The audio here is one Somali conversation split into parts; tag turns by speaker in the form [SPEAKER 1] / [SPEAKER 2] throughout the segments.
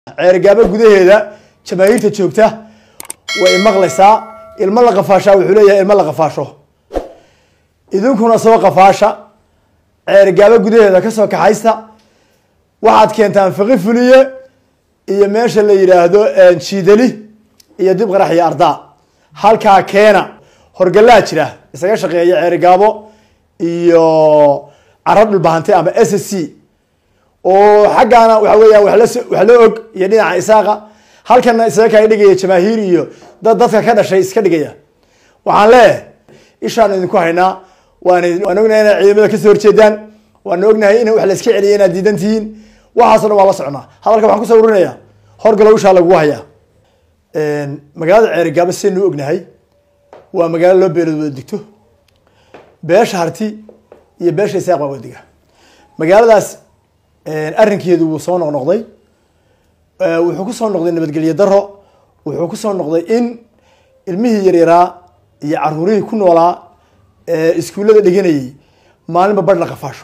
[SPEAKER 1] ceergaabo gudaheeda jamaahiirta joogta way maqlaysaa ilmo la qafaashaa wuxuu leeyahay ilmo la qafaasho idinkuna soo qafaasha ceergaabo gudaheeda kasoo kaxaysta waxaad keentaan fiqi fuliye iyo meesha la yidhaahdo jiidali iyo dib qarax iyo ardaa halkaa keena horgalaa jira isaga shaqeeya ceerigaabo iyo caro dhulbahante ama s s c oo xaggaana waxa weeyaan wax las wax la og iyo dhinaca isaaqa halkana isaga kaga dhigaya jamaahiir iyo dad dadka ka dhashay iska dhigaya waxaan leeyahay ishaan idinku haynaa waan waan ognahay inaad ciidamada kasoo horjeedaan waan ognahay in wax la iska celiya inaad diidan tihiin waxaaso dhan waa la socnaa hadalka waxaan kusoo urinaya horgalow ishaa lagugu hayaa magaalada ceerigaabo sidaynu ognahay waa magaalo loo beelood wada digto beesha harti iyo beesha isaaq baa wada diga magaaladaas arrinkeedu wuu soo noqnoqday wuxuu kusoo noqday nabadgelyo daro wuxuu kusoo noqday in ilmihii yaryaraa iyo caruurihii ku noolaa iskuullada dhiganayay maalinba badh la qafaasho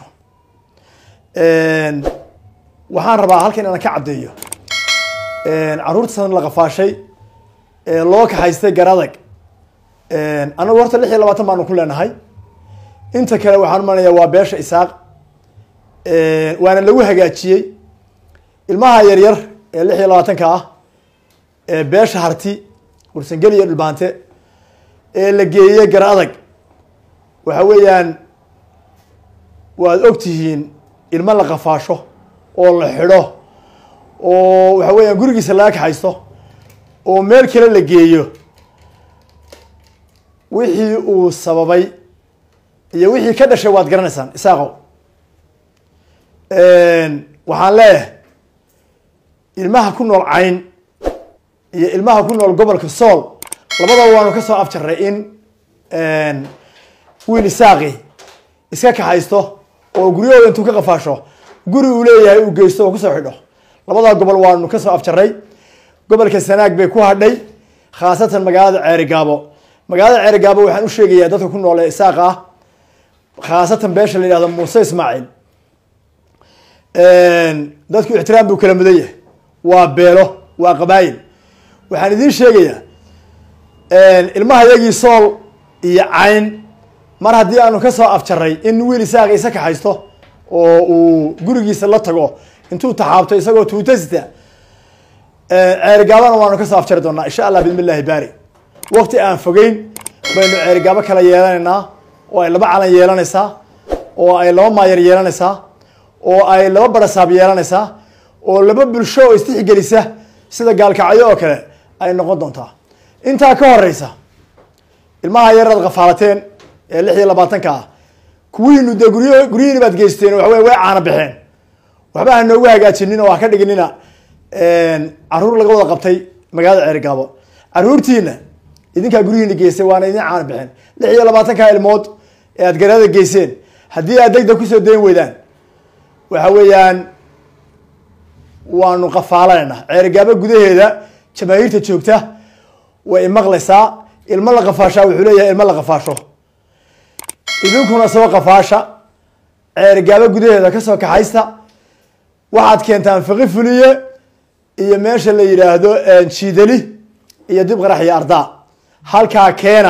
[SPEAKER 1] waxaan rabaa halkan inaan ka caddeeyo caruurtasan la qafaashay loo kaxaystay garadag anagu horta lix iyo labaatan baanu ku leenahay inta kale waxaan umanayaa waa beesha isaaq waana lagu hagaajiyey ilmaha yaryar ee lix iyo labaatanka ah ee beesha harti warsangeli iyo dhulbaante ee la geeyey gar adag waxa weeyaan waad og tihiin ilmo la qafaasho oo la xidho oo waxa weeyaan gurigiisa laga kaxaysto oo meel kale la geeyo wixii uu sababay iyo wixii ka dhashay waad garanaysaan isaaqow waxaan leeyahay ilmaha ku nool cayn iyo ilmaha ku nool gobolka sool labadaba waanu kasoo afjarray in wiil isaaqi iska kaxaysto oo guryahooda intuu ka qafaasho guri uu leeyahay uu geysto oo kusoo xidho labada gobol waanu kasoo afjarray gobolka sanaag bay ku hadhay khaasatan magaalada ceerigaabo magaalada ceerigaabo waxaan u sheegayaa dadka ku nool ee isaaq ah khaasatan beesha la yihahdo muuse ismaaciil dadku ixtiraam buu kala mudan yahay waa beelo waa qabaayil waxaan idiin sheegayaa ilmaha yagii sool iyo cayn mar haddii aanu kasoo afjaray in wiil isaaqa isa kaxaysto oo uu gurigiisa la tago intuu taxaabto isagoo tuutasita ceerigaabona waanu kasoo afjari doonaa insha allah bidmi illahi baari waqti aan fogeyn baynu ceerigaabo kala yeelanaynaa oo ay laba calan yeelanaysaa oo ay laba maayar yeelanaysaa oo ay laba barasaab yeelanaysaa oo laba bulsho oo istixgelisa sida gaalkacyo oo kale ay noqon doontaa intaa ka horeysa ilmaha yaraad kafaalateen ee lix iyo labaatanka ah kuwihiinu dee guryo guryihiini baad geysteen waxa wey way caana baxeen waxba ha noogu hagaajinin oo ha ka dhiginina caruur laga wada qabtay magaalada ceerigaabo caruurtiina idinkaa guryihiina geystay waana idin caana baxeen lix iyo labaatanka ilmood ee aad garaada geyseen haddii aad degdeg kusoo dayn weydaan waxa weeyaan waanu qafaalanayna ceerigaabo gudaheeda jamaahiirta joogta way maqlaysaa ilmo la qafaashaa wuxuu leeyahay ilmo la qafaasho idinkuna soo qafaasha ceerigaabo gudaheeda kasoo kaxaysta waxaad keentaan fiqi fuliye iyo meesha la yidhaahdo jiidali iyo dib qarax iyo ardaa halkaa keena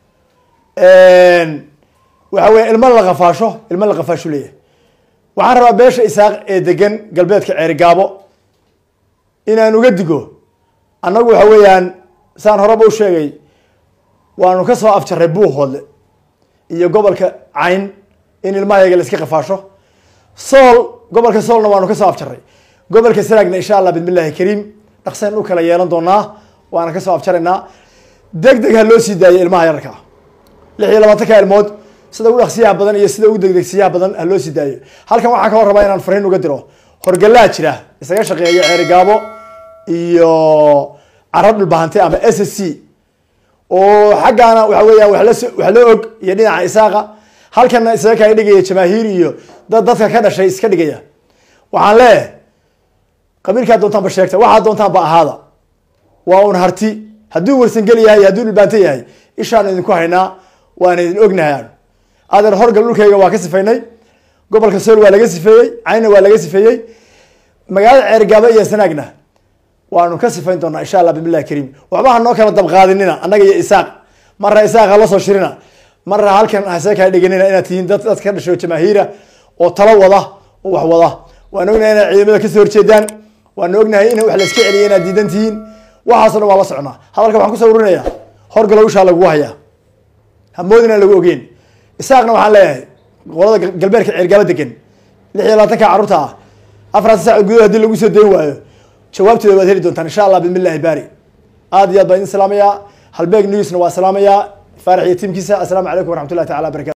[SPEAKER 1] waxa weya ilmo la qafaasho ilmo la qafaashu leeyahay waxaan rabaa beesha isaaq ee degan galbeedka ceerigaabo inaan uga digo annagu waxa weeyaan saan horeba u sheegay waanu kasoo afjarray buuhoodle iyo gobolka cayn in ilmahayaga la iska qafaasho sool gobolka soolna waanu kasoo afjarray gobolka sanaagna insha allah bidmi illahi kariim dhaqsayn u kala yeelan doonaa waana kasoo afjaraynaa deg deg ha loo sii daayo ilmaha yararka lix iyo labaatanka ilmood sida ugu dhaqsiyaha badan iyo sida ugu degdegsiyaha badan ha loo sii daayo halkan waxaan ka hor rabaa inaan fariin uga diro horgalaa jira isaga shaqeeya ceerigaabo iyo caro dhulbahante ama s s c oo xaggaana waxa weeyaan wax las wax la og iyo dhinaca isaaqa halkana isaga kaga dhigaya jamaahiir iyo dad dadka ka dhashay iska dhigaya waxaan leeyahay qabiilkaa doontaan ba sheegta waxaa doontaan ba ahaada waa un harti hadduu warsangeli yahay hadduu dhulbaante yahay ishaan idinku haynaa waan idin ognahay adeer horgal dhulkayga waa ka sifaynay gobolka sool waa laga sifeeyey caynna waa laga sifeeyey magaalada ceerigaabo iyo sanaagna waanu ka sifayn doonaa insha allah bismillahi kariim waxba ha noo kala dabqaadinina annaga iyo isaaq marra isaaq ha la soo shirina marra halkan hase kala dhiganina inaad tihiin dad dad ka dhasho jamaahiira oo talo wada oo wax wada waan ognahay inaad ciidamada kasoo horjeedaan waan ognahay in wax la iska celiya inaad diidan tihiin waxaasoo dhan waa la socnaa hadalka waxaan kusoo urinayaa horgalow ishaa lagugu hayaa hamoodin aan lagu ogeen isaaqna waxaan leeyahay qolada galbeedka ceergaaba degan lix iyo labaatanka carruurta ah afartan saac gudahood hadii lagu soo dayn waayo jawaabtooda waad heli doontaan insha allah bismillahi baari aad iyo aad baan idin salaamayaa halbeeg newsna waa salaamayaa faarax iyo tiimkiisa assalaamu calaykum waraxmatullahi tacala barakatu